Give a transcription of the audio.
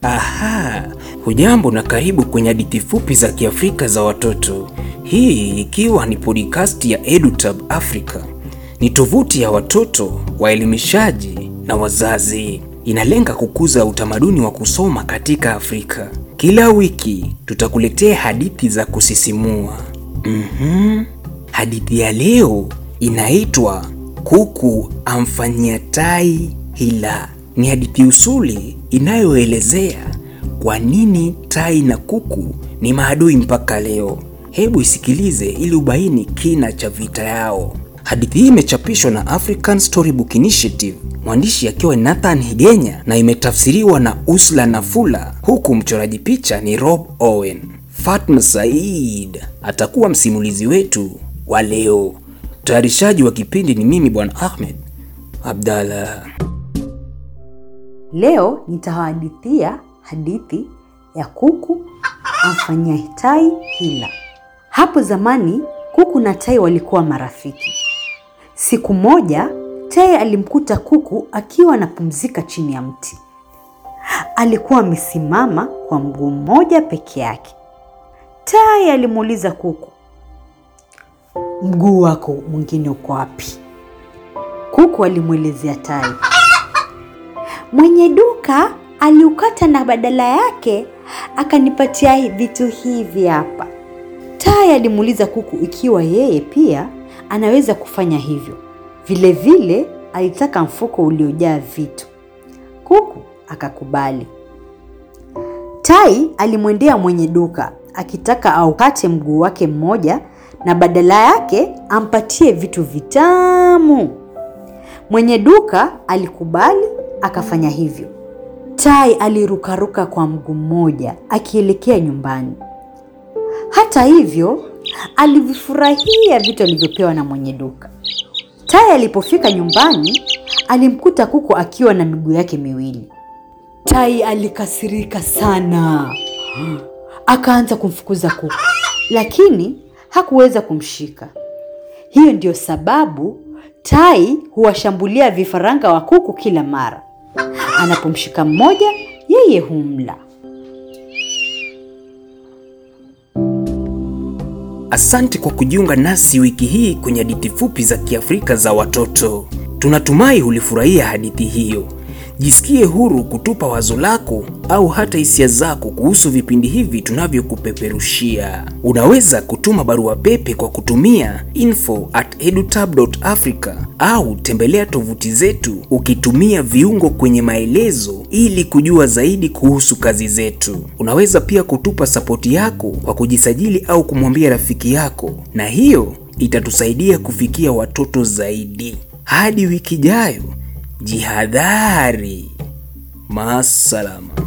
Aha, hujambo na karibu kwenye hadithi fupi za Kiafrika za watoto. Hii ikiwa ni podcast ya EduTab Africa. Ni tovuti ya watoto, waelimishaji na wazazi. Inalenga kukuza utamaduni wa kusoma katika Afrika. Kila wiki tutakuletea hadithi za kusisimua. Mhm. Hadithi ya leo inaitwa Kuku amfanyia tai hila. Ni hadithi usuli inayoelezea kwa nini tai na kuku ni maadui mpaka leo. Hebu isikilize ili ubaini kina cha vita yao. Hadithi hii imechapishwa na African Storybook Initiative, mwandishi akiwa Nathan Higenya na imetafsiriwa na Usla Nafula, huku mchoraji picha ni Rob Owen. Fatma Said atakuwa msimulizi wetu wa leo. Mtayarishaji wa kipindi ni mimi Bwana Ahmed Abdallah. Leo nitawahadithia hadithi ya kuku amfanyia tai hila. Hapo zamani kuku na tai walikuwa marafiki. Siku moja tai alimkuta kuku akiwa anapumzika chini ya mti. Alikuwa amesimama kwa mguu mmoja peke yake. Tai alimuuliza kuku, mguu wako mwingine uko wapi? Kuku alimwelezea tai, mwenye duka aliukata na badala yake akanipatia vitu hivi hapa. Tai alimuuliza kuku ikiwa yeye pia anaweza kufanya hivyo. Vilevile vile, alitaka mfuko uliojaa vitu. Kuku akakubali. Tai alimwendea mwenye duka akitaka aukate mguu wake mmoja na badala yake ampatie vitu vitamu. Mwenye duka alikubali akafanya hivyo. Tai alirukaruka kwa mguu mmoja akielekea nyumbani. Hata hivyo, alivifurahia vitu alivyopewa na mwenye duka. Tai alipofika nyumbani, alimkuta kuku akiwa na miguu yake miwili. Tai alikasirika sana, akaanza kumfukuza kuku, lakini hakuweza kumshika. Hiyo ndiyo sababu tai huwashambulia vifaranga wa kuku kila mara. Anapomshika mmoja, yeye humla. Asante kwa kujiunga nasi wiki hii kwenye hadithi fupi za Kiafrika za watoto. Tunatumai ulifurahia hadithi hiyo. Jisikie huru kutupa wazo lako au hata hisia zako kuhusu vipindi hivi tunavyokupeperushia. Unaweza kutuma barua pepe kwa kutumia info at edutab.africa au tembelea tovuti zetu ukitumia viungo kwenye maelezo ili kujua zaidi kuhusu kazi zetu. Unaweza pia kutupa sapoti yako kwa kujisajili au kumwambia rafiki yako, na hiyo itatusaidia kufikia watoto zaidi. Hadi wiki ijayo. Jihadhari. Maasalama.